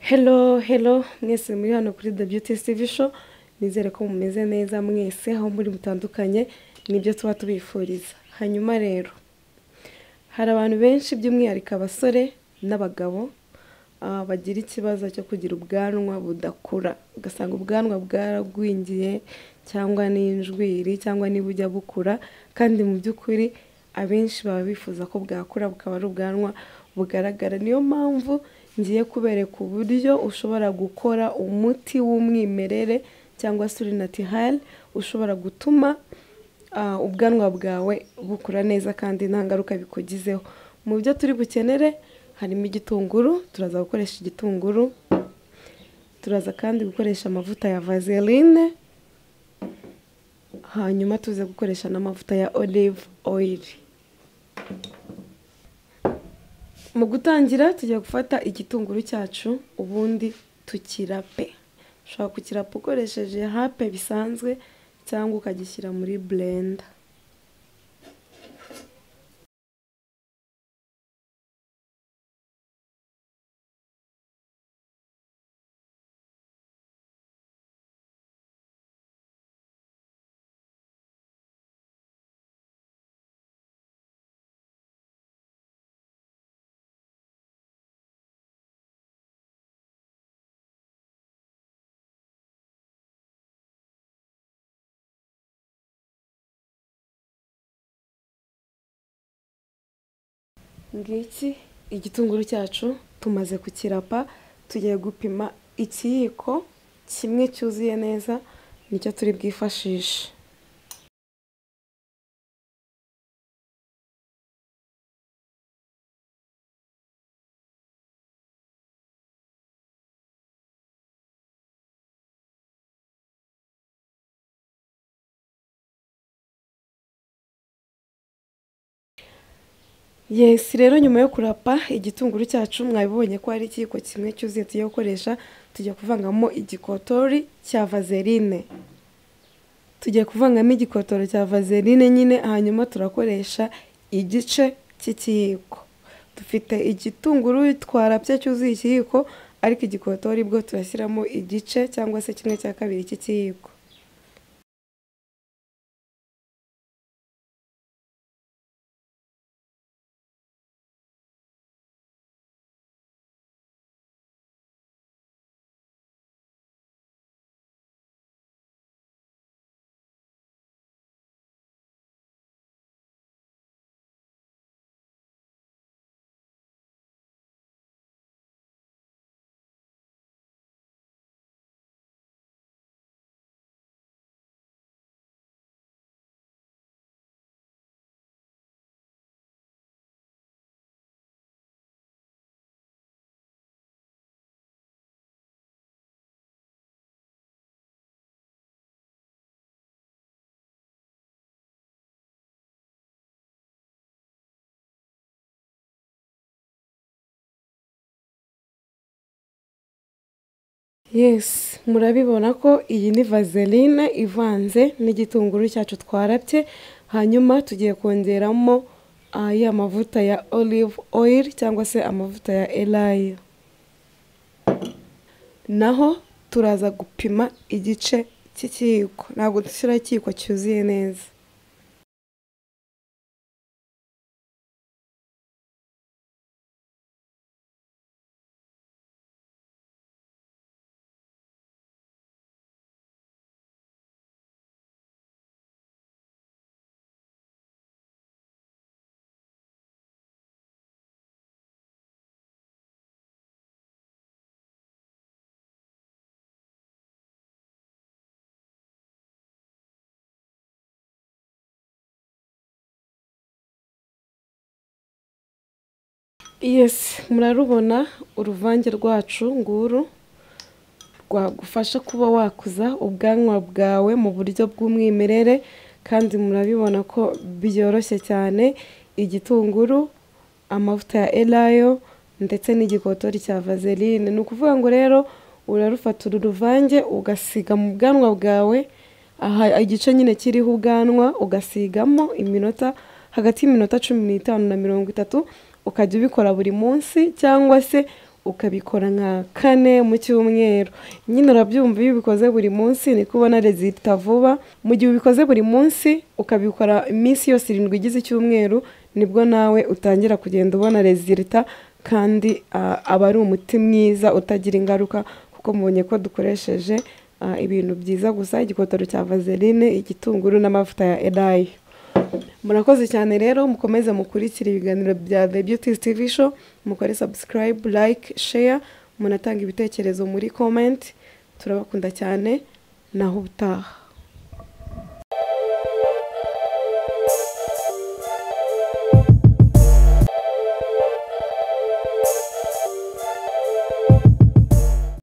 Hello, hello, mwese muri hano kuri The Beauty TV Show, nizere ko mumeze neza mwese, aho muri mutandukanye, nibyo tuba tubifuriza. Hanyuma rero, hari abantu benshi by'umwihariko abasore n'abagabo, ah, bagira ikibazo cyo kugira ubwanwa budakura, ugasanga ubwanwa bwaragwingiye, cyangwa n'injwiri, cyangwa niba ujya bukura, kandi mu by'ukuri abenshi baba bifuza ko bwakura bukaba ari ubwanwa bugaragara. Niyo mpamvu ngiye kubereka uburyo ushobora gukora umuti w'umwimerere cyangwa se uri natihari ushobora gutuma ah, ubwanwa bwawe bukura neza kandi nta ngaruka bikugizeho. Mu byo turi bukenere harimo igitunguru, turaza gukoresha igitunguru, turaza kandi gukoresha amavuta ya vaseline, hanyuma tuze gukoresha n'amavuta ya olive oil. Mu gutangira tujya gufata igitunguru cyacu ubundi tukirape. Ushobora kukirapa ukoresheje hape bisanzwe cyangwa ukagishyira muri blender. ngiki igitunguru cyacu tumaze kukirapa tugiye gupima ikiyiko kimwe cyuzuye neza nicyo turi bwifashishe yesi rero nyuma yo kurapa igitunguru cyacu mwabibonye ko hari ikiyiko kimwe cyuzuye tugiye gukoresha tugiye kuvangamo igikotori cya vaseline tugiye kuvangamo igikotoro cya vaseline nyine hanyuma turakoresha igice cy'ikiyiko dufite igitunguru twarapye cyuzuye ikiyiko ariko igikotori bwo turashyiramo igice cyangwa se kimwe cya kabiri cy'ikiyiko yesi murabibona ko iyi ni vaseline ivanze n'igitunguru cyacu twarapye hanyuma tugiye kongeramo ah, ya mavuta ya olive oil cyangwa se amavuta ya elayo naho turaza gupima igice cy'ikiyiko ntabwo dushyiraho ikiyiko cyuzuye neza yesi murarubona uruvange rwacu nguru rwagufasha kuba wakuza ubwanwa bwawe mu buryo bw'umwimerere kandi murabibona ko byoroshye cyane igitunguru amavuta ya elayo ndetse n'igikotori cya vaseline ni ukuvuga ngo rero urarufata uru ruvange ugasiga mu bwanwa bwawe aha igice nyine kiriho ubwanwa ugasigamo iminota hagati y'iminota cumi n'itanu na mirongo itatu ukajya ubikora buri munsi cyangwa se ukabikora nka kane mu cyumweru nyine urabyumva iyo ubikoze buri munsi niko ubona rezita vuba mu gihe ubikoze buri munsi ukabikora iminsi yose irindwi igize icyumweru nibwo nawe utangira kugenda ubona rezita kandi ah, aba ari umuti mwiza utagira ingaruka kuko mubonye ko dukoresheje ah, ibintu byiza gusa igikotaro cya vaseline igitunguru n'amavuta ya erayi murakoze cyane rero mukomeze mukurikire ibiganiro bya the beauty tv show mukore subscribe like share munatanga ibitekerezo muri comment turabakunda cyane naho ubutaha